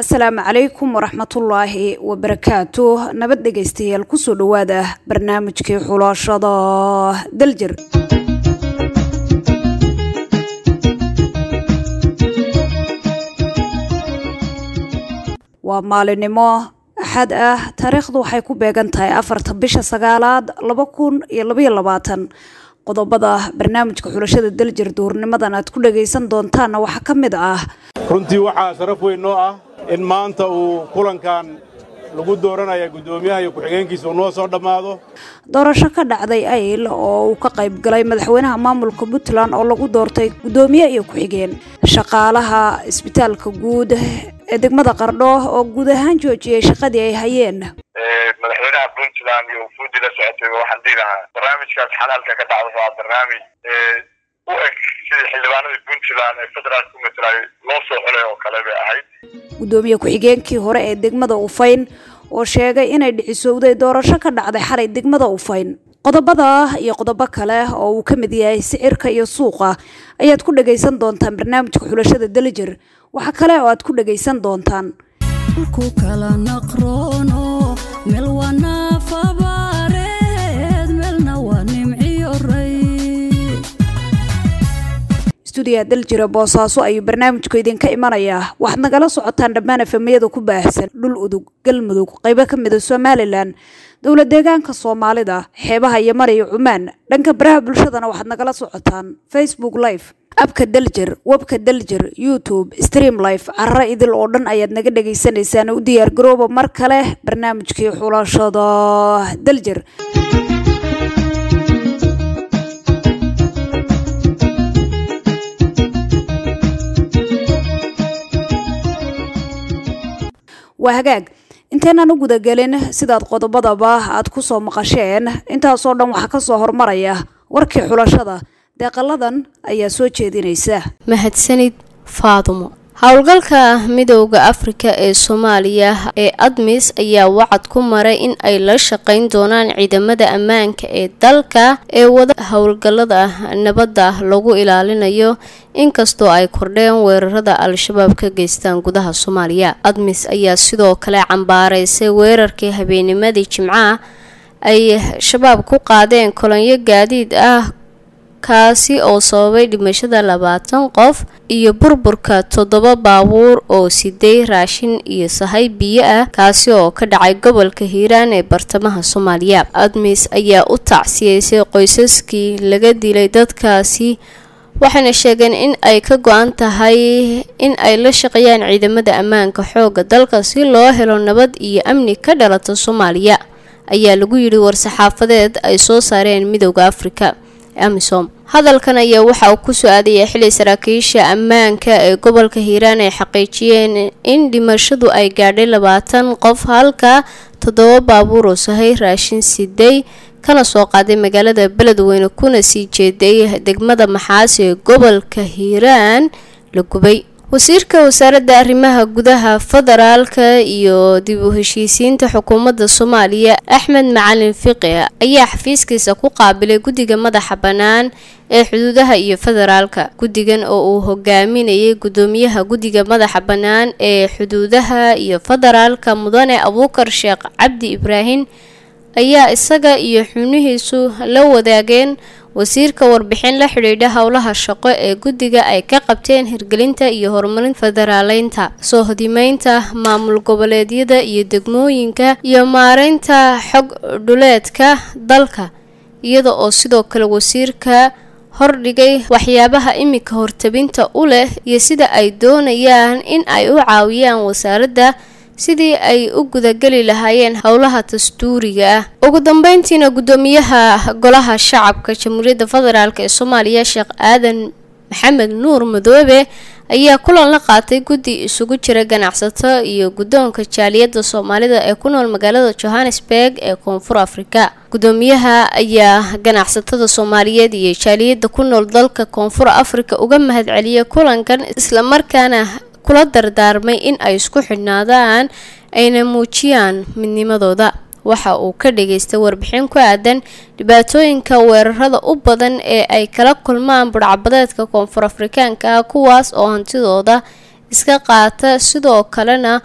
asalaamu calaykum waraxmatullaahi wabarakaatu nabad dhegaystayaal kusoo dhowaada barnaamijkii xulashada daljir waa maalinimo axad ah taariikhdu waxay ku beegan tahay afarta bisha sagaalaad laba kun iyo labaiyo labaatan qodobada barnaamijka xulashada daljir duurnimadan aad ku dhagaysan doontaanna waxaa ka mid ah runtii waxaa sharaf weyn noo ah in maanta uu kulankan lagu dooranaya guddoomiyaha iyo ku-xigeenkiisa uu noo soo dhammaado doorasho ka dhacday ayl oo uu ka qayb galay madaxweynaha maamulka puntland oo lagu doortay guddoomiye iyo ku-xigeen shaqaalaha isbitaalka guud ee degmada qardho oo guud ahaan joojiyey shaqadii ay hayeen madaxweynaha puntland iyo ufuudi la socotay waxaan dhihi lahaa barnaamijkaas xalaalka ka dhacda waa barnaamij u eg sidii xildhibaanadii puntland ee federaalka ku matalay loo soo xulay oo kale bay ahayd guddoomiye ku-xigeenkii hore ee degmada ufayn oo sheegay inay dhicisowday doorasho ka dhacday xalay degmada ufayn qodobada iyo qodobo kale oo uu ka mid yahay sicirka iyo suuqa ayaad ku dhagaysan doontaan barnaamijka xulashada dalijir waxa kale oo aad ku dhagaysan doontaan stuudiya daljira boosaaso ayuu barnaamijku idinka imanayaa waxaad nagala socotaan dhammaan efemiyada ku baahsan dhul udug galmudug qaybo ka mida somalilan dowla deegaanka soomaalida xeebaha yeman iyo cumaan dhanka baraha bulshadana waxaad nagala socotaan facebook live abka daljir webka daljir youtube stream life cararo idil oo dhan ayaad naga dhagaysanaysaan u diyaar garooba mar kale barnaamijkii xulashada daljir waa hagaag inteenaan u gudagelin sidaad qodobadaba aad ku soo maqasheen intaasoo dhan waxaa ka soo hormaraya warkii xulashada deeqaladan ayaa soo jeedinaysa mahadsanid faadumo howlgalka midooda afrika ee soomaaliya ee admis ayaa wacad ku maray in ay la shaqeyn doonaan ciidamada ammaanka ee dalka ee wada howlgalada nabadda lagu ilaalinayo inkastoo ay kordheen weerarada al-shabaab ka geystaan gudaha soomaaliya admis ayaa sidoo kale cambaaraysay weerarkii habeenimadii jimcaha ay shabaab ku qaadeen kolonyo gaadiid ah kaasi oo sababay dhimashada labaatan qof iyo burburka toddoba baabuur oo siday raashin iyo sahay biyo ah kaasi oo ka dhacay gobolka hiiraan ee bartamaha soomaaliya admis ayaa u tacsiyeysay qoysaskii laga dilay dadkaasi waxayna sheegeen in ay ka go-an tahay in ay la shaqeeyaan ciidamada ammaanka xooga dalka si loo helo nabad iyo amni ka dhalata soomaaliya ayaa lagu yidhi war-saxaafadeed ay soo saareen midooda afrika amisom hadalkan ayaa waxa uu ku soo aadaya xili saraakiisha ammaanka ee gobolka hiiraan ay xaqiijiyeen in dhimashadu ay gaadhay labaatan qof halka toddoba baabuur oo sahay raashin siday kana soo qaaday magaalada beledweyne kuna sii jeeday degmada maxaasi ee gobolka hiiraan la gubay wasiirka wasaaradda arrimaha gudaha federaalka iyo dib u heshiisiinta xukuumadda soomaaliya axmed macalin fiqi ayaa xafiiskiisa ku qaabilay guddiga madaxa bannaan ee xuduudaha iyo federaalka guddigan oo uu hogaaminayay guddoomiyaha guddiga madaxa bannaan ee xuduudaha iyo federaalka mudane abuukar sheekh cabdi ibraahim ayaa isaga iyo xubnihiisu la wadaageen wasiirka warbixin la xidhiidha howlaha shaqo ee guddiga ay ka qabteen hirgelinta iyo horumarinta federaaleynta soo hodimeynta maamul goboleedyada iyo degmooyinka iyo maareynta xog dhuleedka dalka iyada oo sidoo kale wasiirka hordhigay waxyaabaha imika hortabinta u leh iyo sida ay doonayaan in ay u caawiyaan wasaaradda sidii ay u gudageli lahaayeen howlaha dastuuriga ah ugu dambeyntiina guddoomiyaha golaha shacabka jamhuuriyadda federaalk ee soomaaliya sheekh aadan maxamed nuur madoobe ayaa kulan la qaatay guddi isugu jira ganacsato iyo guddoonka jaaliyadda soomaalida ee ku nool magaalada johannesburg ee koonfur afrika guddoomiyaha ayaa ganacsatada soomaaliyeed iyo jaaliyadda ku nool dalka koonfur afrika uga mahadceliyay kulankan islamarkaana kula dardaarmay in ay isku xidhnaadaan ayna muujiyaan midnimadooda waxa uu ka dhageystay warbixin ku aadan dhibaatooyinka weerarada u badan ee ay kala kulmaan budhcabadeedka koonfur afrikaanka ah kuwaas oo hantidooda iska qaata sidoo kalena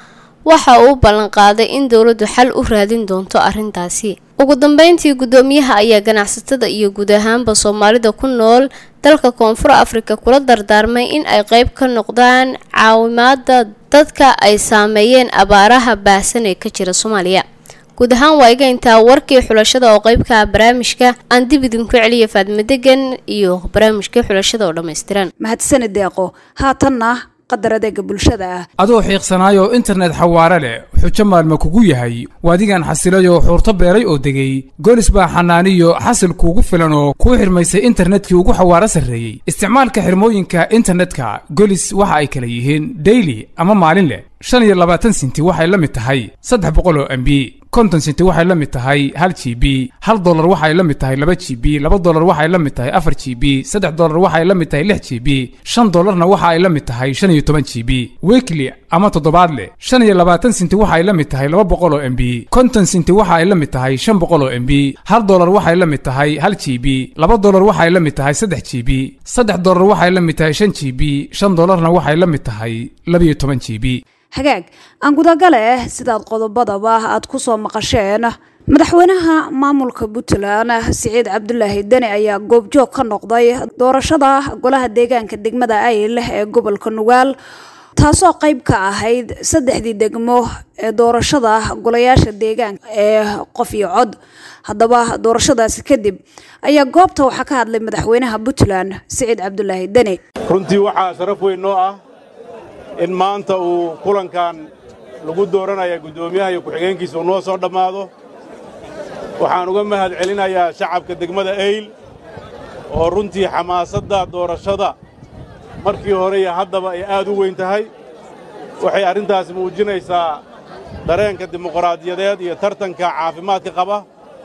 waxa uu ballanqaaday in dowladdu xal u raadin doonto arrintaasi ugu dambeyntii guddoomiyaha ayaa ganacsatada iyo guud ahaanba soomaalida ku nool dalka koonfur afrika kula dardaarmay in ay qeyb ka noqdaan caawimaada dadka ay saameeyeen abaaraha baahsan ee ka jira soomaaliya guud ahaan waa iga intaa warkii xulashada oo qeybka ah barnaamijka aan dib idinku celiya faadmo degan iyo barnaamijkii xulashada oo dhammaystiran mahadsanid deeqo haatanna qadar adeega bulshada ah adoo xiiqsanaayo internet xawaare leh xujo maalma kugu yahay waadigan xasilayoo xuurto beeray oo degay goolis baa xanaaniyo xasil kuugu filan oo kuu xirmaysay internetkii ugu xawaaro sarreeyey isticmaalka xirmooyinka internetka golis waxa ay kala yihiin daily ama maalin leh shan iyo labaatan sinti waxay la mid tahay saddex boqol oo mb konton sinti waxay la mid tahay hal g b hal dolar waxay la mid tahay laba g b laba dolar waxay la mid tahay afar g b saddex dolar waxay la mid tahay lix g b shan dolarna waxa ay la mid tahay shan iyo toban g b weekly ama toddobaadle shan iyo labaatan sinti waxay la mid tahay laba boqol oo mb konton sinti waxa ay la mid tahay shan boqol oo mb hal dolar waxay la mid tahay hal g b laba dolar waxay la mid tahay saddex g b saddex dolar waxay la mid tahay shan g b shan dolarna waxay la mid tahay labiyo toban g b hagaag aan gudagale sidaad qodobadaba aad ku soo maqasheen madaxweynaha maamulka puntland siciid cabdulaahi deni ayaa goobjoog ka noqday doorashada golaha deegaanka degmada ayl ee gobolka nugaal taasoo qeyb ka ahayd saddexdii degmo ee doorashada golayaasha deegaanka ee qof iyo cod haddaba doorashadaasi kadib ayaa goobta waxaa ka hadlay madaxweynaha puntland siciid cabdulaahi deni runtii waxaa sharaf weyn noo ah in maanta uu kulankan lagu dooranaya guddoomiyaha iyo ku-xigeenkiisa uu noo soo dhammaado waxaan uga mahad celinayaa shacabka degmada eyl oo runtii xamaasadda doorashada markii hore iyo haddaba ay aad u weyn tahay waxay arrintaasi muujinaysaa dareenka dimuqraadiyadeed iyo tartanka caafimaadka qaba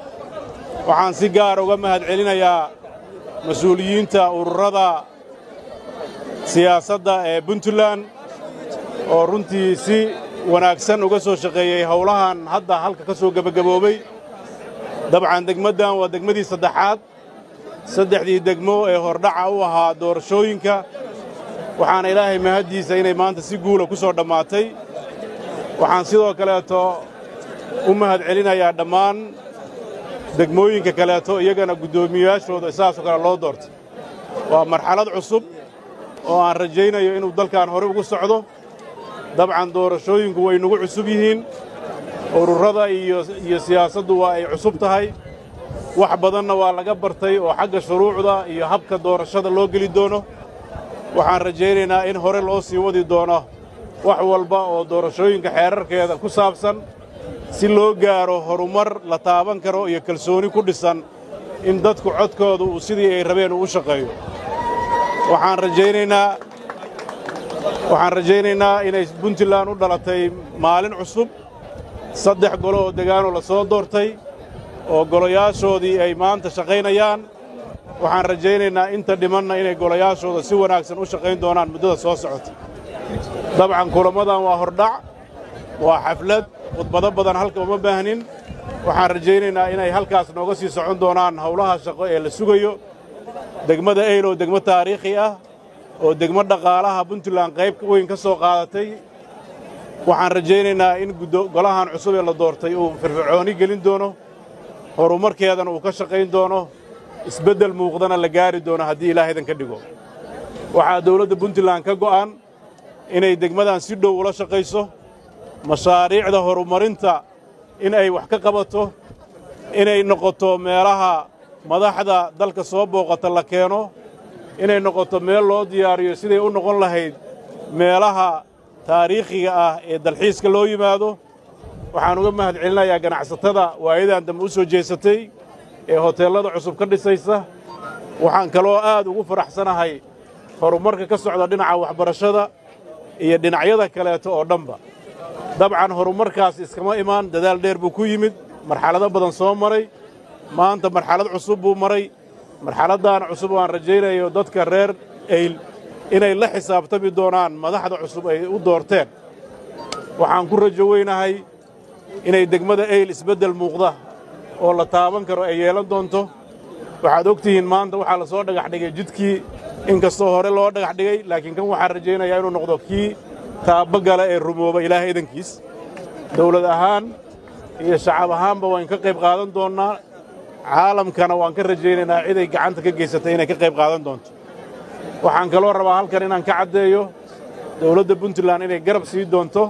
waxaan si gaara uga mahad celinayaa mas-uuliyiinta ururada siyaasadda ee puntland oo runtii si wanaagsan uga soo shaqeeyey howlahan hadda halka ka soo gebagaboobay dabcan degmaddan waa degmadii saddexaad saddexdii degmo ee hordhaca u ahaa doorashooyinka waxaana ilaahay mahaddiisa inay maanta si guula ku soo dhammaatay waxaan sidoo kaleeto u mahad celinayaa dhammaan degmooyinka kaleeto iyagana guddoomiyeyaashooda sidaasoo kale loo doortay waa marxalad cusub oo aan rajaynayo inuu dalkan hore ugu socdo dabcan doorashooyinku way nagu cusub yihiin ururada iyo siyaasaddu waa ay cusub tahay wax badanna waa laga bartay oo xagga shuruucda iyo habka doorashada loo geli doono waxaan rajaynaynaa in hore loo sii wadi doono wax walba oo doorashooyinka xeerarkeeda ku saabsan si loo gaaro horumar la taaban karo iyo kalsooni ku dhisan in dadku codkooda uu sidii ay rabeen uu u shaqeeyo waxaan rajaynaynaa waxaan rajaynaynaa inay puntland u dhalatay maalin cusub saddex golo oo degaanoo la soo doortay oo golayaashoodii ay maanta shaqaynayaan waxaan rajaynaynaa inta dhimanna inay golayaashooda si wanaagsan u shaqayn doonaan muddada soo socota dabcan kulammadan waa hordhac waa xaflad khudbado badan halka uma baahnin waxaan rajaynaynaa inay halkaas nooga sii socon doonaan howlaha shaqo ee la sugayo degmada eyl oo degmo taariikhi ah oo degmo dhaqaalaha puntland qayb weyn ka soo qaadatay waxaan rajaynaynaa in golahan cusub ee la doortay uu firfircooni gelin doono horumarkeedana uu ka shaqayn doono isbeddel muuqdana la gaari doono haddii ilaahaydan ka dhigo waxaa dawladda puntland ka go'an inay degmadan si dhow ula shaqayso mashaariicda horumarinta in ay wax ka qabato inay noqoto meelaha madaxda dalka soo booqata la keeno inay noqoto meel loo diyaariyo siday u noqon lahayd meelaha taariikhiga ah ee dalxiiska loo yimaado waxaan uga mahad celinayaa ganacsatada waayadan dambe u soo jeesatay ee hoteellada cusub ka dhisaysa waxaan kaloo aad ugu faraxsanahay horumarka ka socda dhinaca waxbarashada iyo dhinacyada kaleeto oo dhanba dabcan horumarkaas iskama imaan dadaal dheer buu ku yimid marxalado badan soo maray maanta marxalad cusub buu maray marxaladdan cusub waan rajaynayo dadka reer eyl inay la xisaabtami doonaan madaxda cusub ay u doorteen waxaan ku rajo weynahay inay degmada eyl isbeddel muuqda oo la taaban karo ay yeelan doonto waxaad og tihiin maanta waxaa la soo dhagax dhigay jidkii inkastoo hore loo dhagax dhigay laakiin kan waxaan rajaynayaa inuu noqdo kii taabagala ee rumooba ilaahay idankiis dawlad ahaan iyo shacab ahaanba waan ka qayb qaadan doonnaa caalamkana waan ka rajaynaynaa ciday gacanta ka geysatay inay ka qayb qaadan doonto waxaan kaloo rabaa halkan inaan ka caddeeyo dawladda puntland inay garab sii doonto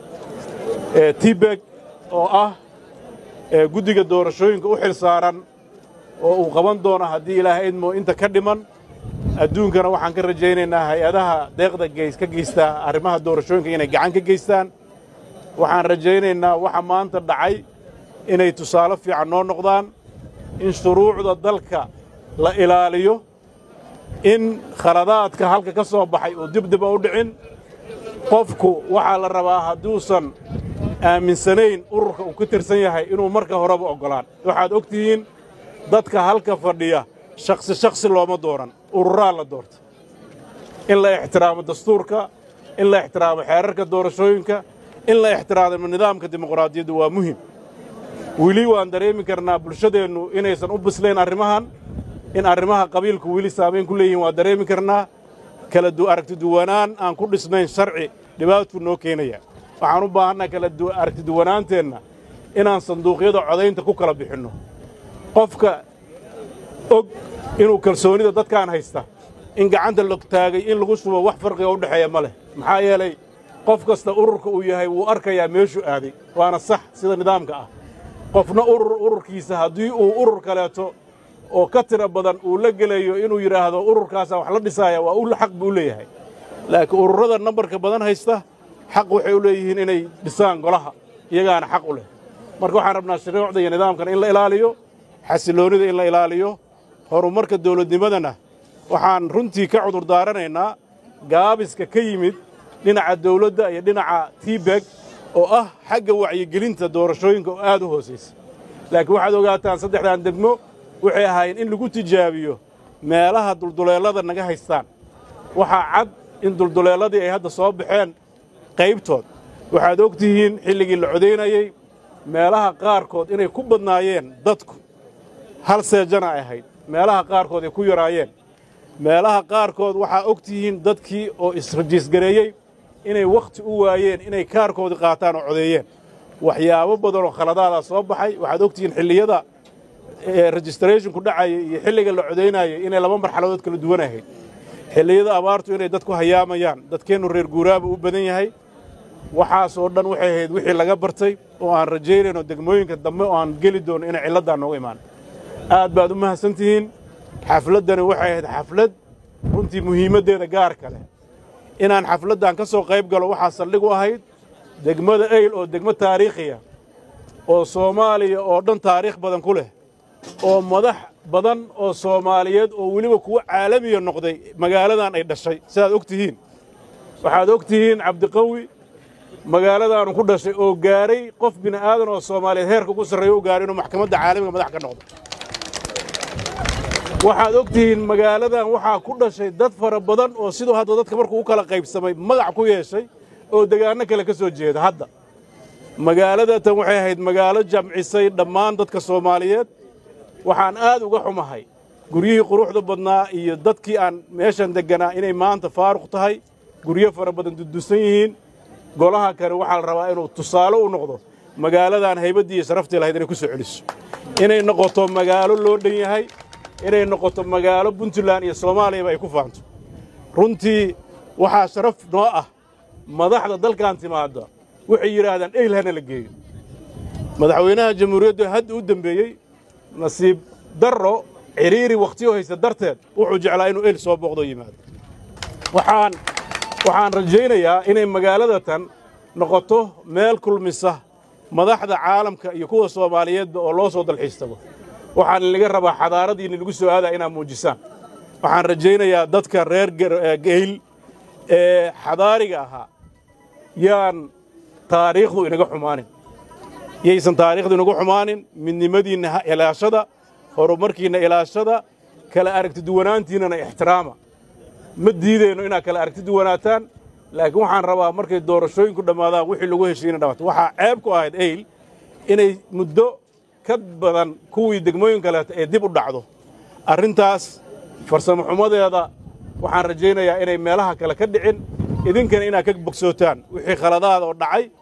tibeg oo ah guddiga doorashooyinka u xil saaran oo uu qaban doono haddii ilaahay idmo inta ka dhiman adduunkana waxaan ka rajaynaynaa hay-adaha deeqda geys ka geystaa arrimaha doorashooyinka inay gacan ka geystaan waxaan rajaynaynaa waxa maanta dhacay inay tusaale fiican noo noqdaan in shuruucda dalka la ilaaliyo in khaladaadka halka ka soo baxay uu dibdiba u dhicin qofku waxaa la rabaa hadduusan aaminsanayn ururka uu ka tirsan yahay inuu marka horeba oggolaan waxaad og tihiin dadka halka fadhiya shakhsi shakhsi looma dooran ururaa la doorta in la ixtiraamo dastuurka in la ixtiraamo xeerarka doorashooyinka in la ixtiraamo nidaamka dimuqraadiyaddu waa muhim weli waan dareemi karnaa bulshadeennu inaysan u bislayn arrimahan in arrimaha qabiilku weli saamayn ku leeyihiin waan dareemi karnaa kala aragtiduwanaan aan ku dhisnayn sharci dhibaatuu noo keenaya waxaan u baahannaha kala aragtiduwanaanteenna inaan sanduuqyada codaynta ku kala bixinno qofka og inuu kalsoonida dadkaan haysta in gacanta la taagay in lagu shubo wax farqiga u dhexeeya ma leh maxaa yeelay qof kasta ururka uu yahay wuu arkayaa meeshuu aaday waana sax sida nidaamka ah qofna urur ururkiisa haddii uu urur kaleeto oo ka tira badan uu la gelayo inuu yidhaahdo ururkaasaa wax la dhisaaya waa u xaq buu leeyahay laakiin ururrada nambarka badan haysta xaq waxay u leeyihiin inay dhisaan golaha iyagaana xaq u leh marka waxaan rabnaa shuruucda iyo nidaamkan in la ilaaliyo xasilloonnida in la ilaaliyo horumarka dawladnimadana waxaan runtii ka cudur daaranaynaa gaabiska ka yimid dhinaca dawladda iyo dhinaca tibeg oo ah xagga wacyigelinta doorashooyinka oo aad u hoosaysa laakiin waxaad ogaataan saddexdan degmo waxay ahaayeen in lagu tijaabiyo meelaha dulduleellada naga haystaan waxaa cad in dulduleelladii ay hadda soo baxeen qaybtood waxaad og tihiin xilligii la codaynayey meelaha qaarkood inay ku badnaayeen dadku hal seejana ay ahayd meelaha qaarkood ay ku yaraayeen meelaha qaarkood waxaa og tihiin dadkii oo israjiisgareeyey inay wakhti u waayeen inay kaarkoodii qaataan oo codeeyeen waxyaabo badan oo khaladaadaa soo baxay waxaad og tihiin xilliyada registrathonku dhacaya iyo xilliga la codaynayay inay laba marxaladood kala duwan ahayd xilliyada abaartu inay dadku hayaamayaan dadkeennu reer guuraaba u badan yahay waxaasoo dhan waxay ahayd wixii laga bartay oo aan rajaynayno degmooyinka dambe oo aan geli doono inay cilladdaa nooga imaan aad baad u mahadsan tihiin xafladdani waxay ahayd xaflad runtii muhiimaddeeda gaarka leh inaan xafladdan ka soo qayb galo waxaa saldhig u ahayd degmada eyl oo degmo taariikhiya oo soomaaliya oo dhan taariikh badan ku leh oo madax badan oo soomaaliyeed oo weliba kuwo caalamiya noqday magaaladan ay dhashay sidaad og tihiin waxaad og tihiin cabdiqawi magaaladaanu ku dhashay oo gaaray qof bini aadan oo soomaaliyeed heerka ugu sarreeya u gaaray inuu maxkamadda caalamiga madax ka noqdo waxaad og tihiin magaaladan waxaa ku dhashay dad fara badan oo siduu hadda dadka markuu u kala qaybsamay magac ku yeeshay oo degaanno kale ka soo jeeda hadda magaaladatan waxay ahayd magaalo jamcisay dhammaan dadka soomaaliyeed waxaan aad uga xumahay guryihii quruxda badnaa iyo dadkii aan meeshan degganaa inay maanta faaruq tahay guryo fara badan dudusan yihiin golaha kale waxaa la rabaa inuu tusaale u noqdo magaaladan haybaddii iyo sharaftii lahayd inay ku soo celiso inay noqoto magaalo loo dhan yahay inay noqoto magaalo puntland iyo soomaaliyaba ay ku faanto runtii waxaa sharaf noo ah madaxda dalkan timaadda waxay yidhaahdaan eyl hana la geeyo madaxweynaha jamhuuriyaddu hadda u dembeeyey nasiib darro cidhiiri wakhtiyo haysta darteed wuxuu jeclaa inuu eyl soo booqdo yimaado waxaan waxaan rajaynayaa inay magaaladatan noqoto meel kulmisa madaxda caalamka iyo kuwa soomaaliyeedba oo loo soo dalxiis tago waxaan inaga rabaa xadaaradiina lagu soo aadaa inaad muujisaan waxaan rajaynayaa dadka reer geyl ee xadaariga ahaa yaan taariikhdu inaga xumaanin yaysan taariikhdu inagu xumaanin midnimadiinna ilaashada horumarkiinna ilaashada kala aragti duwanaantiinnana ixtiraama ma diidayno inaad kala aragti duwanaataan laakiin waxaan rabaa markay doorashooyinku dhammaadaan wixii lagu heshiina dhamaato waxaa ceeb ku ahayd eyl inay muddo ka badan kuwii degmooyin kaleeta ee dib u dhacdo arrintaas farsamo xumadeeda waxaan rajaynayaa inay meelaha kale ka dhicin idinkana inaad ka bogsootaan wixii khaladaada oo dhacay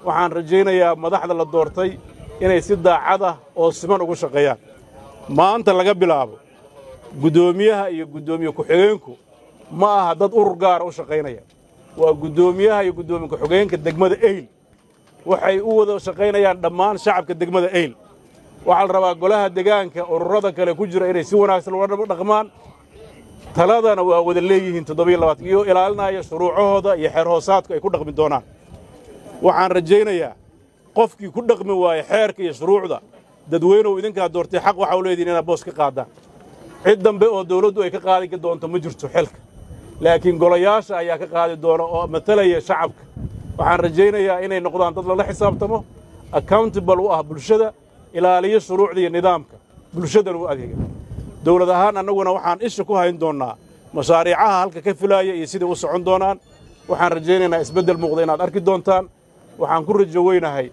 waxaan rajaynayaa madaxda la doortay inay si daacad ah oo siman ugu shaqeeyaan maanta laga bilaabo guddoomiyaha iyo guddoomiye ku-xigeenku ma aha dad urur gaara u shaqaynaya waa guddoomiyaha iyo guddoomiye ku-xigeenka degmada eyl waxay u wada shaqaynayaan dhammaan shacabka degmada eyl waxaa la rabaa golaha degaanka ururada kale ku jira inay si wanaagsan uga dhaqmaan taladana waa wada leeyihiin toddobiyo labaatan iyo ilaalinaya shuruucahooda iyo xeer hoosaadku ay ku dhaqmi doonaan waxaan rajaynayaa qofkii ku dhaqmi waaya xeerka iyo shuruucda dadweynuhu idinkaa doortay xaq waxa u leedihin inaad boos ka qaadaan cid dambe oo dawladdu ay ka qaadi doonto ma jirto xilka laakiin golayaasha ayaa ka qaadi doona oo matalaya shacabka waxaan rajaynayaa inay noqdaan dad lala xisaabtamo accountable u ah bulshada ilaaliyo shuruucda iyo nidaamka bulshadana u adeega dawlad ahaan annaguna waxaan isha ku hayn doonnaa mashaariicaha halka ka filaaya iyo siday u socon doonaan waxaan rajaynaynaa isbeddel muuqda inaad arki doontaan waxaan ku rajo weynahay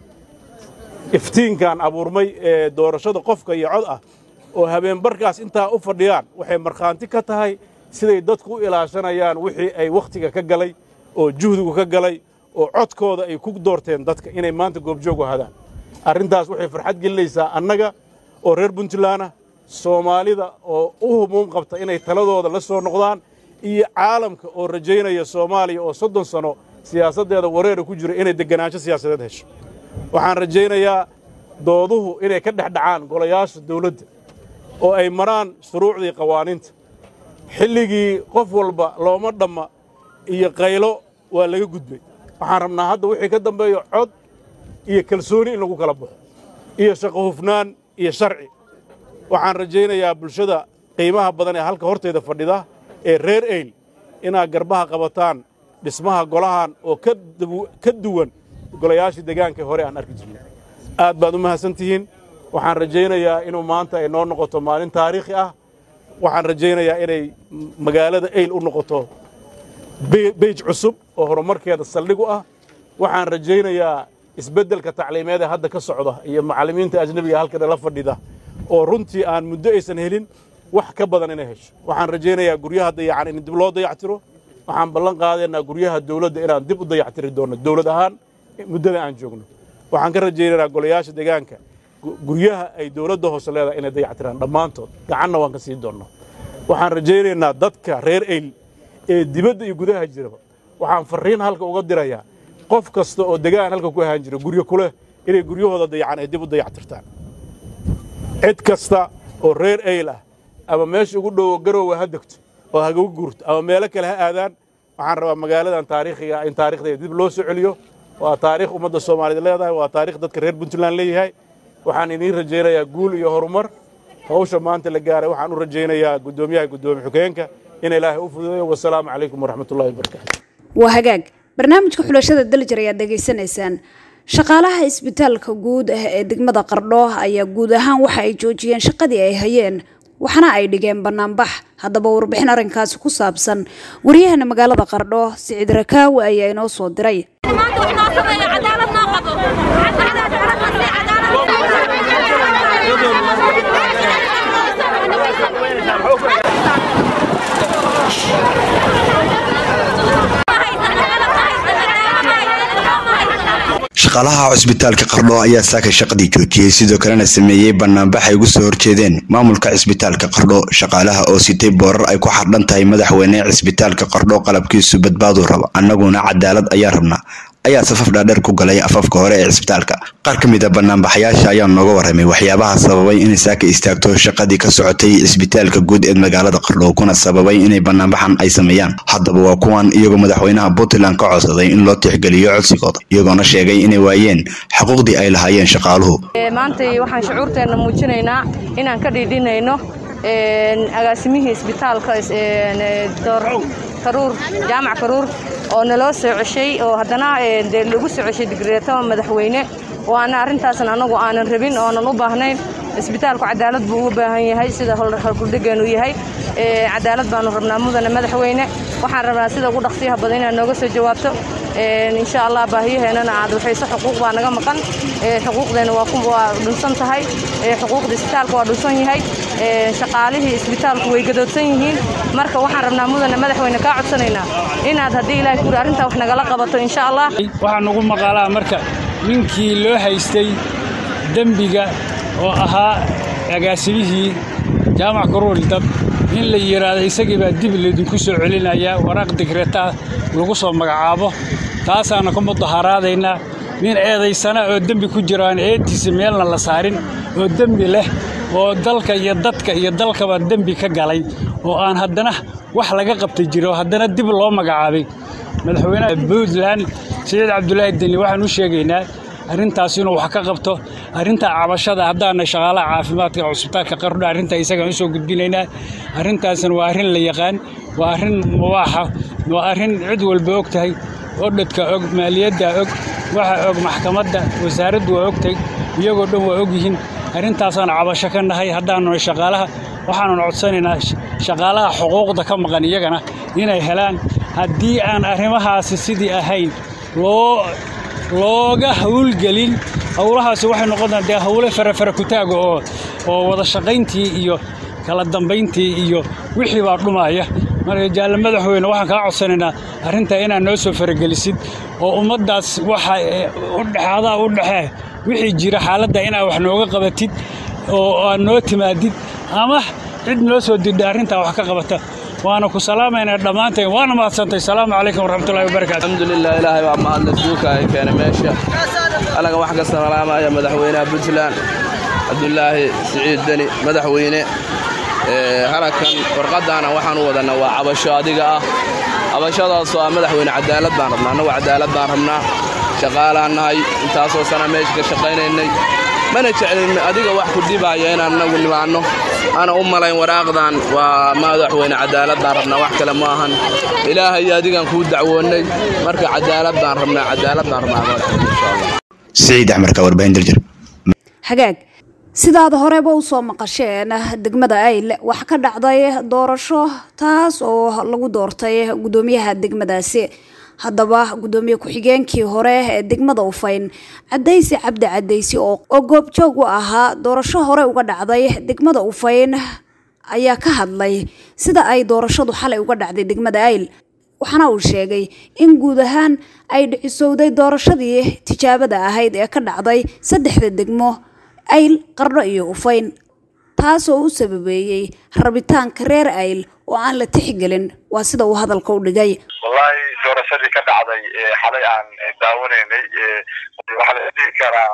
iftiinkan abuurmay ee doorashada qofka iyo cod ah oo habeenbarkaas intaa u fadhiyaan waxay markhaanti ka tahay siday dadku u ilaashanayaan wixii ay wakhtiga ka galay oo juhdigu ka galay oo codkooda ay ku doorteen dadka inay maanta goobjoog u hadaan arrintaas waxay farxad gelinaysaa annaga oo reer puntlandah soomaalida oo u humuum qabta inay taladooda la soo noqdaan iyo caalamka oo rajaynaya soomaaliya oo soddon sano siyaasaddeeda wareera ku jira inay deganaansho siyaasadeed hesho waxaan rajaynayaa dooduhu inay ka dhex dhacaan golayaasha dawladda oo ay maraan shuruucdii qawaaniinta xilligii qof walba looma dhamma iyo qaylo waa laga gudbay waxaan rabnaa hadda wixii ka dambeeyo cod iyo kalsooni in lagu kala baxo iyo shaqo hufnaan iyo sharci waxaan rajaynayaa bulshada qiimaha badan ee halka hortayda fadhida ee reer eyl inaad garbaha qabataan dhismaha golahan oo ka duwan golayaashii degaanka hore aan arki jirnay aad baad u mahadsan tihiin waxaan rajaynayaa inuu maanta ay noo noqoto maalin taariikhi ah waxaan rajaynayaa inay magaalada eyl u noqoto beyj cusub oo horumarkeeda saldhig u ah waxaan rajaynayaa isbeddelka tacliimeed ee hadda ka socda iyo macallimiinta ajnebiga halkana la fadhida oo runtii aan muddo aysan helin wax ka badan inay hesho waxaan rajaynayaa guryaha dayacan in dib loo dayactiro waxaan ballan qaadaynaa guryaha dawladda inaan dib u dayactiri doonno dawlad ahaan muddada aan joogno waxaan ka rajaynaynaa golayaasha degaanka guryaha ay dawladda hoose leedahay inay dayactiraan dhammaantood gacanna waan ka sii doonnaa waxaan rajaynaynaa dadka reer eyl ee dibadda iyo gudaha jiraba waxaan farriin halka uga dirayaa qof kasta oo degaan halka ku ahaan jira guryo kuleh inay guryahooda dayacan ay dib u dayactirtaan cid kasta oo reer eyl ah ama meesha ugu dhowo garoowa ha degto oo hagagu guurto ama meelo kale ha aadaan waxaan rabaa magaaladan taariikhiga in taarikhdeeda dib loo soo celiyo waa taariikh ummadda soomaaliyed leedahay waa taarikh dadka reer puntland leeyahay waxaan idiin rajaynayaa guul iyo horumar hawsha maanta la gaaray waxaan u rajaynayaa guddoomiyaha guddoomiye xukeenka in ilaahay u fududeeyo wasalaamu calaykum waraxmatullahi wabarakaatu waa hagaag barnaamijka xulashada dalijar ayaad dhegaysanaysaan shaqaalaha isbitaalka guud ah ee degmada qardho ayaa guud ahaan waxa ay joojiyeen shaqadii ay hayeen waxaana ay dhigeen banaanbax haddaba warbixin arrinkaasi ku saabsan waryahana magaalada qardho siciid rakaawi ayaa inoo soo diray shaqaalaha cusbitaalka qardho ayaa saaka shaqadii joojiyey sidoo kalena sameeyey banaanbax ay ugu soo horjeedeen maamulka cisbitaalka qardho shaqaalaha oo sitay boorar ay ku xardhan tahay madaxweyne cisbitaalka qardho qalabkiisu badbaadu raba annaguna cadaalad ayaa rabnaa ayaa safaf dhaadheer ku galay afafka hore ee cisbitaalka qaar ka mid a banaanbaxayaasha ayaa nooga warramay waxyaabaha sababay inay saaka istaagto shaqadii ka socotay cisbitaalka guud ee magaalada qardho kuna sababay inay banaanbaxan ay sameeyaan haddaba waa kuwan iyagoo madaxweynaha puntland ka codsaday in loo tixgeliyo codsigooda iyagoona sheegay inay waayeen xuquuqdii ay lahaayeen shaqaaluhu maantay waxaan shucuurteenna muujinaynaa inaan ka dhiidhinayno agaasimihii isbitaalka karuur jaamac karuur oo naloo soo ceshay oo haddana dee lagu soo ceshay digreetama madaxweyne waana arrintaasna annagu aanan rabin oonan u baahnayn isbitaalku cadaalad buu ugu baahan yahay sida halkuldhegeennu yahay cadaalad baanu rabnaa mudane madaxweyne waxaan rabnaa sida ugu dhaqsiyaha badan inaad nooga soo jawaabto insha allah baahiyaheennana aad waxayso xuquuq baa naga maqan xuquuqdeena waa dhunsan tahay xuquuqda isbitaalka waa dhunsan yahay shaqaalihii isbitaalku way gadoodsan yihiin marka waxaan rabnaa mudane madaxweyne kaa codsanaynaa inaad haddii ilaahay kuri arrintaa wax nagala qabato insha allah waxaa nugu maqaalaa marka ninkii loo haystay dembiga oo ahaa agaasimihii jaamac karuul dab in la yidhaahdo isagii baa dib laydinku soo celinayaa waraaq digretaa lagu soo magacaabo taasaana ka mudaharaadaynaa nin eedaysana oo dembi ku jiro aan eedtiisa meelna la saarin oo dembi leh oo dalka iyo dadka iyo dalkaba dembi ka galay oo aan haddana wax laga qabtay jiro haddana dib loo magacaabay madaxweynaha puntland siciid cabdulaahi deni waxaan u sheegaynaa arrintaas inuu wax ka qabto arrintaa cabashada haddaana shaqaalaha caafimaadka cusbitaalka qardho arrintaa isagaan usoo gudbinaynaa arrintaasna waa arrin la yaqaan waa arrin mubaaxa waa arrin cid walba og tahay odhadka og maaliyadda og waxa og maxkamadda wasaaraddu waa ogtahay iyagoo dhan waa og yihiin arrintaasaan cabasho ka nahay haddaanuna shaqaalaha waxaanuna codsanaynaa shaqaalaha xuquuqda ka maqan iyagana inay helaan haddii aan arrimahaasi sidii ahayn loo looga hawlgelin howlahaasi waxay noqonaa dee howle farafara kutaaga oo oo wada shaqayntii iyo kala dambayntii iyo wixii baa dhumaya marka jaalle madaxweyne waxaan kaa codsanaynaa arrintaa inaad noo soo faragelisid oo ummaddaas waxa udhexaadaa u dhexee wixii jira xaaladda inaad wax nooga qabatid oo aad noo timaadid ama cid noo soo dirdha arrintaa wax ka qabata waana ku salaamaynaa dhammaanteen waana mahadsantay salaamu calaykum waraxmatullahi wabarakatu alxamdulilah ilaahay baa mahadle duulka ay keenay meesha alaga wax ka salaamaya madaxweynaha puntland cabdulaahi siciid deni madaxweyne halakan warqaddaana waxaan u wadannaa waa cabasho adiga ah cabashadaasoo ah madaxweyne cadaalad baan rabnaa annagu cadaalad baan rabnaa shaqaalaan nahay intaasoo sana meesha ka shaqaynaynay mana jeclin adiga wax ku dhibaya inaan annagu nimaanno ana u malayn waraaqdan waa madaxweyne cadaalad baan rabnaa wax kale ma ahan ilaahay adigaan kuu dacwoonnay marka cadaalad baan rabnaa cadaalad baan rabnaa madaxweyne insha allah siciid axmarka warbaahin daljir hagaag sidaad horeba usoo maqasheen degmada ayl wax ka dhacday doorasho taas oo lagu doortay guddoomiyaha degmadaasi haddaba guddoomiye ku-xigeenkii hore ee degmada ufayn cadaysi cabdi cadaysi oo goobjoog u ahaa doorasho hore uga dhacday degmada ufayn ayaa ka hadlay sida ay doorashadu xalay uga dhacday degmada ayl waxaana uu sheegay in guud ahaan ay dhicisowday doorashadii tijaabada ahayd ee ka dhacday saddexda degmo ayl qardho iyo ufayn taasoo u sababeeyey rabitaanka reer ayl oo aan la tixgelin waa sida uu hadalka u dhigay wallaahi doorashadii ka dhacday xalay aan daawanaynay waxaa la dhihi karaa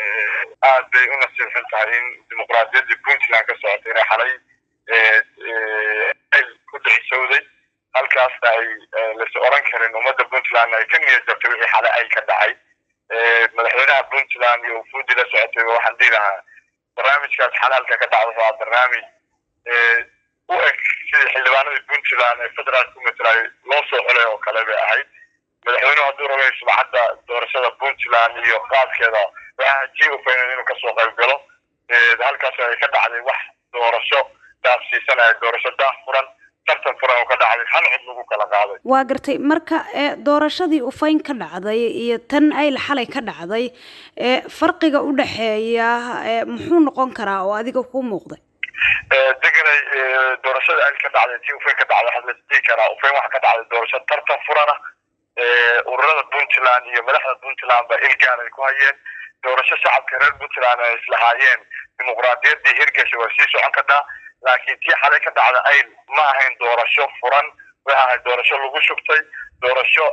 aad bay u nasiibsan tahay in dimuqraadiyaddii puntland ka socotay inay xalay ayl ku dhicisowday halkaasna ay lais oran karin ummadda puntland ay ka niyad jabtay wixii xalay ay ka dhacay madaxweynaha puntland iyo ufuudi la socotay waxaan dhihi lahaa barnaamijkaas xalaalka ka dhacda waa barnaamij u eg sidii xildhibaanadii puntland ee federaalka ku matelaay loo soo xulay oo kale bay ahayd madaxweynuhu hadduu rabay subcadda doorashada puntland iyo qaabkeeda waxaa jii ufaynan inuu kasoo qayb galo halkaas ay ka dhacday wax doorasho daafsiisanaya doorasho daah furan tartan furan oo ka dhacday hal cod lagu kala qaaday waa gartay marka doorashadii ufayn ka dhacday iyo tan ayl xalay ka dhacday farqiga u dhexeeya muxuu noqon karaa oo adiga kuu muuqday deganay doorashada ayl ka dhacday tii ufayn ka dhacday waxaa lasdhihi karaa ufayn waxa ka dhacday doorasho tartan furana ururada puntland iyo madaxda puntland ba ilgaan ay ku hayeen doorasho shacabka reer puntland ay islahaayeen dimuqraadiyaddii hirgasha waa sii socon kartaa laakiin tii xalay ka dhacda ayl ma ahayn doorasho furan waxa ahayd doorasho lagu shugtay doorasho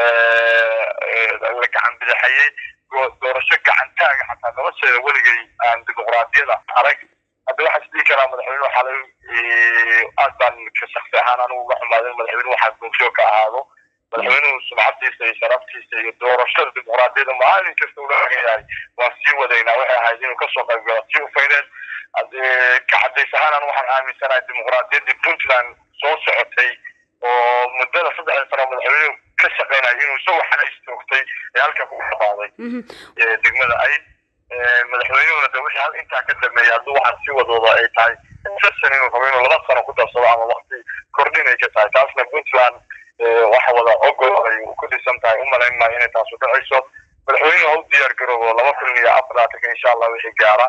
la gacan bidixayey doorasho gacantaaga xataa nolosheeda weligay aan dimuqraadiyada arag hadda waxaa isdhihi karaa madaxweynuhu xalay aad baan ka shaksi ahaan anigu uga xumaaday madaxweynuhu waxaa goobjoog ka ahaado madaxweynuhu sumcadiisa iyo sharaftiisa iyo doorashada dimuqraadiyada maalin kasta ula ogan yahay waan sii wadaynaa waxay ahayd inuu kasoo qayb galo tii ufayneed ka cadays ahaan anu waxaan aaminsanahay dimuqraadiyaddii puntland soo socotay oo muddada saddexda sano madaxweynuhu ka shaqeynaya inuu isagoo xala istoogtay ee halka ku dhaqaaday degmada ayd madaxweynuhuna de wixii hal intaa ka dambeeyay hadduu waxaan sii wadooda ay tahay session inuu rabo inuu laba sano ku darsado ama wakti kordhin ay ka tahay taasna puntland waxa wada ogol ay ku dhisan tahay u malayn maayo inay taasu dhacayso madaxweynuhu ha u diyaar garoobo laba kun iyo afar laatanka insha allah wixii gaara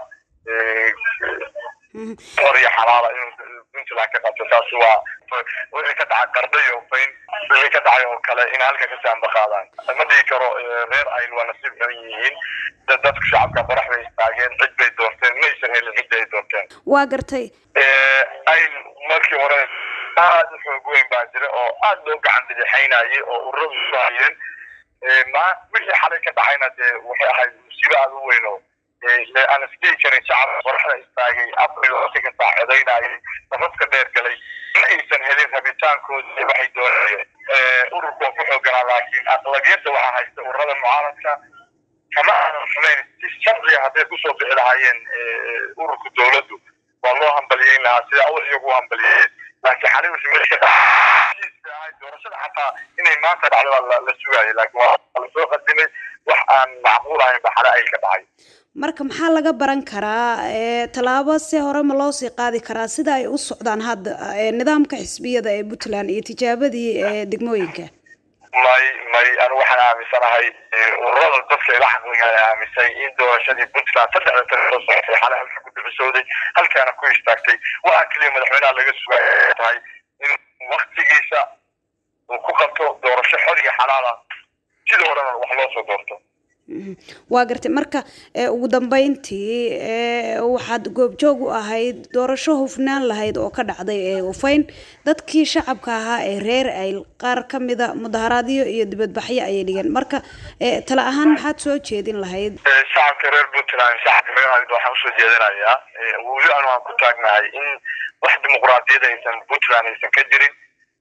xor iyo xalaala inuu puntland ka qabto taasi waa wixii ka dhaca qardho iyo ufayn wixii ka dhacay oo kale in halka ka saamba qaadaan ma dhihi karo reer ayl waa nasiib xun yihiin dadka shacabka qorax bay istaageen cid bay doorteen maysan helin cidda ay doorteen waa gartay ayl markii hore aad u xoog weyn baa jira oo aad loo gacan bidixaynayay oo ururadu isu hayeen ma wixii xalay ka dhacayna dee waxay ahayd musiibo aad u weyn oo aan isdhihi karin shacabka qoraxda istaagay afar iyo waqti kasta codaynayay nafafka dheer galay ma aysan helin rabitaankoodii waxay doonayeen ururku waa ku xooganaa laakiin aqlabiyadda waxaa haysta ururada mucaaradka kama aanan xumayn si sharciga hadday kusoo bixi lahaayeen ururka dowladdu waa loo hambaliyeyn lahaa sida awal iyagu u hambaliyeen laakiin xalay wixii meesha ka dhacay doorashada xataa inay maanta dhacdo waa la sugaayay laakiin waa lasoo qadimay wax aan macquul ahayn ba xale ay ka dhacay marka maxaa laga baran karaa tallaabo si hore ma loo sii qaadi karaa sida ay u socdaan hadda nidaamka xisbiyada ee puntland iyo tijaabadii degmooyinka may may anu waxaan aaminsanahay ururada dadka ila xaqliga aaminsay in doorashadii puntland saddexda tane soo socotay xale halka ku ducisooday halkaana ku istaagtay waxaa keliya madaxweynaha laga sugaya tahay in waktigiisa uu ku qabto doorasho xor iyo xalaala sidii horena wax loo soo doorto waa gartay marka ugu dambeyntii waxaad goobjoog u ahayd doorasho hufnaan lahayd oo ka dhacday ee ufayn dadkii shacabka ahaa ee reer ayl qaar ka mida mudaharaadyo iyo dibadbaxyo ayay dhigeen marka tala ahaan maxaad soo jeedin lahayd shacabka reer puntland shacabka reer ayl waxaan usoo jeedinayaa weli anu aan ku taagnahay in wax dimuqraadiyad aysan puntland aysan ka jirin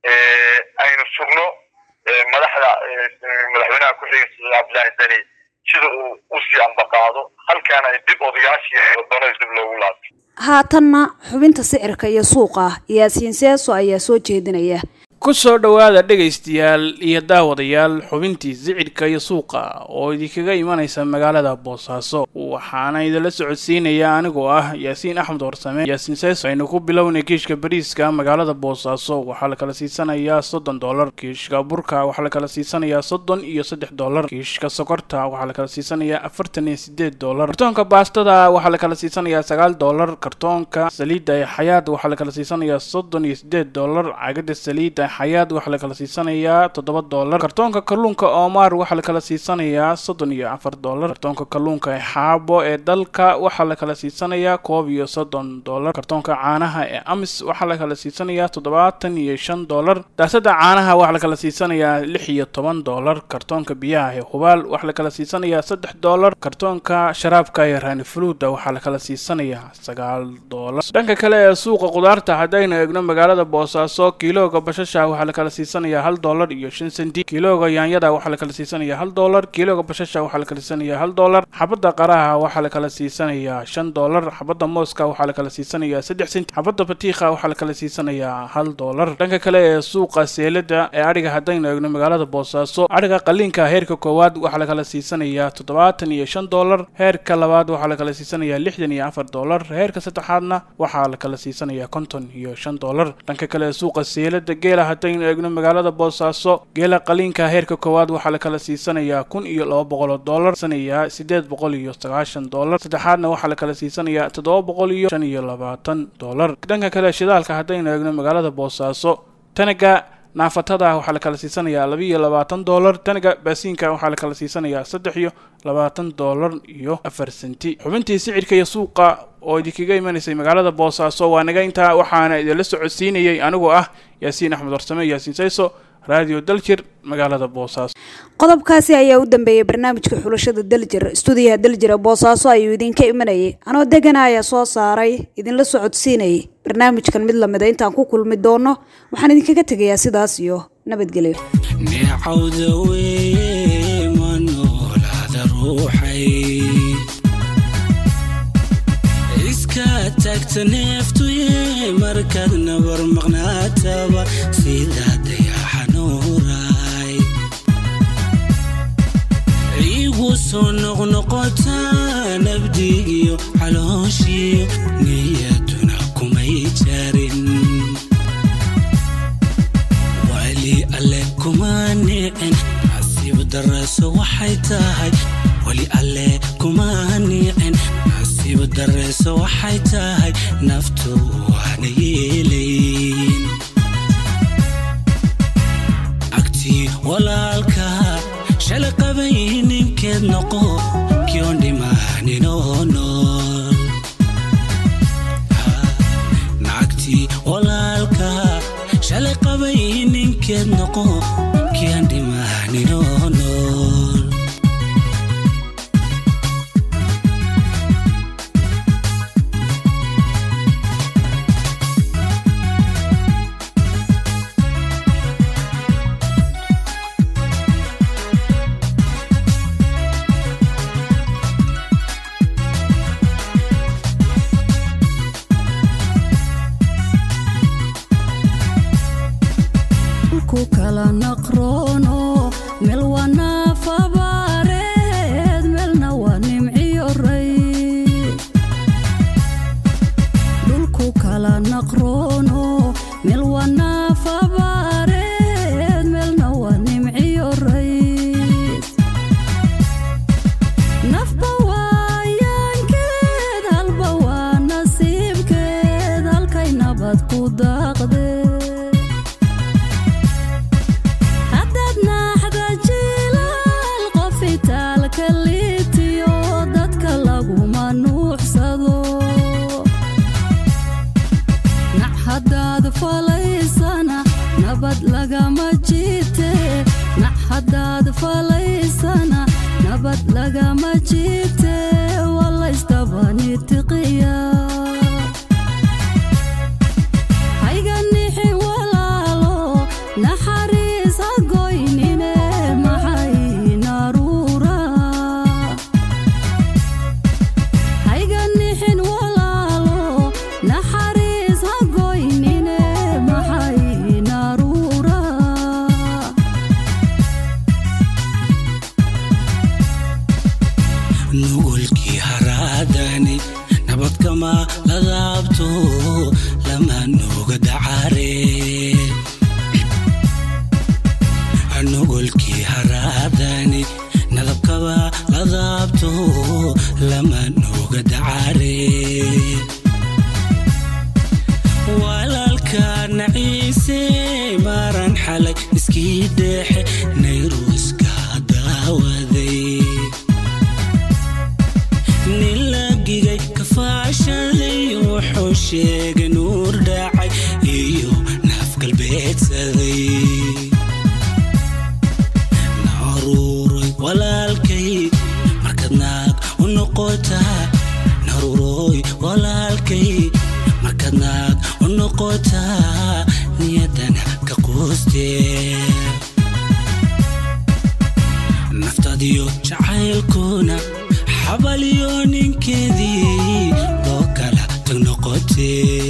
aynu sugno madaxda madaxweynaha ku-xiga saciid cabdillaahi deni sida uu usii ambaqaado halkaana ay dib odayaashii wadanays dib loogu laabto haatanna xubinta sicirka iyo suuqa yaasiin seeso ayaa soo jeedinaya ku soo dhowaada dhegaystayaal iyo daawadayaal xubintii sicirka iyo suuqa oo idinkaga imanaysa magaalada boosaaso waxaana idinla socodsiinaya anigoo ah yaasiin axmed warsame yaasiin seeso aynu ku bilownay kiishka bariiska magaalada boosaaso waxaa la kala siisanayaa soddon dollar kiishka burka waxaa la kala siisanayaa soddon iyo saddex dollar kiishka sokorta waxaa la kala siisanayaa afartan iyo sideed dollar kartoonka baastada waxaa la kala siisanayaa sagaal dollar kartoonka saliidda ee xayaad waxaa la kala siisanayaa soddon iyo sideed dollar cagada saliidda xayaad waxaa la kala siisanayaa toddoba dollar kartoonka kalluunka omar waxaa la kala siisanayaa soddon iyo afar dollar kartoonka kalluunka ee xaabo ee dalka waxaa la kala siisanayaa koob iyo soddon dollar kartoonka caanaha ee amis waxaa la kala siisanayaa toddobaatan iyo shan dollar daasada caanaha waxaa la kala siisanayaa lix iyo toban dollar kartoonka biyaha ee hubaal waxaa la kala siisanayaa saddex dollar kartoonka sharaabka ee raanifuluuda waxaa la kala siisanayaa sagaal dollar dhanka kale ee suuqa qudaarta haddaynu eegno magaalada boosaaso kiilooga bashasha waxaa la kala siisanayaa hal dollar iyo shan senti kiilooga yaanyada waxaa la kala siisanayaa hal dollar kiilooga bashasha waxaa la kala siisanayaa hal dollar xabadda qaraha waxaa la kala siisanayaa shan dollar xabadda mooska waxaa la kala siisanayaa saddex senti xabadda batiikha waxaa la kala siisanayaa hal dollar dhanka kale ee suuqa seelada ee adhiga haddaynu eegno magaalada boosaaso adhiga qaliinka heerka koowaad waxaa la kala siisanayaa toddobaatan iyo shan dollar heerka labaad waxaa la kala siisanayaa lixdan iyo afar dollar heerka saddexaadna waxaa la kala siisanayaa konton iyo shan dollar dhanka kale ee suuqa seelada geela haddaynu eegno magaalada boosaaso geela qaliinka heerka koowaad waxaa la kala siisanayaa kun iyo laba boqol oo dollar sanayaa sideed boqol iyo sagaashan dollar saddexaadna waxaa la kala siisanayaa toddoba boqol iyo shan iyo labaatan dollar dhanka kale shidaalka haddaynu eegno magaalada boosaaso tanaga naafatada waxaa la kala siisanayaa laba iyo labaatan dollar tanaga baasiinka waxaa la kala siisanayaa saddex iyo labaatan dollar iyo afar senti xubintii sicirka iyo suuqa oo idinkaga imanaysay magaalada boosaaso waa naga intaa waxaana idinla socodsiinayay anigoo ah yaasiin axmed warsame yaasiin sayso radio daljir magaalada boosaaso qodobkaasi ayaa u dambeeyey barnaamijka xulashada daljir stuudiyaha daljira boosaaso ayuu idinka imanayay anoo degana ayaa soo saaray idinla socodsiinayay barnaamijkan mid lamida intaan ku kulmi doono waxaan idinkaga tegayaa sidaas iyo nabadgelyo neecawda weye ma noolaada ruuxay iska tagta neeftuye markaad nabar maqnaataba sida dayaxa nuuray igu soo noqnoqota nabdigiyo calooshiyo niyaduna kumay jarin wali alle kuma nicin nasiib daraso waxay tahay wali alle kuma nicin nasiib dareso waxay tahay naftu waana yeelayn naagtii walaalka shalay qabay ninkeed noqo kion dhimaaninoo nool naagtii walaalka shalay qabay ninkeed noqo kian dhimaaninoo nool ku kala naqroono meel waa naafabaareed meelna waa nimciyo ray dhulku kala naqroono meel waa naafabaareed meelna waa nimciyo ray nafba waayaankeed halba waa nasiibkeed halkay nabad ku daaqdee haddaad naaxda jilaal qof itaalka liitiyo dadka laguma nuuxsado nac haddaad falaysana nabad lagama jiite nac haddaad falaysana nabad lagama jiite walaysdabanitiqiya hayga nixi walaalo naxariis ha goynine maxay naruura hayga nixin walaalo naxariis ha goynine maxay naruura nugulkii haraadani nabad kama ladaabto lama nooga dacare nugulkii haraadani nadabkaba ladaabto lama nooga dacare walaalka naciise maaran xalay iskii dheexe nayruuska daawaday nin lagigay kafaashaday wuxuu sheegay nuur dhacay iyo naaf galbeedsaday naruuroy walaalkay markaad naag u noqotaa naruuroy walaalkay markaad naag u noqotaa niyadana ka quustee naftadiyo jacaylkuna xabaliyo ninkeedii loo kala tag noqotee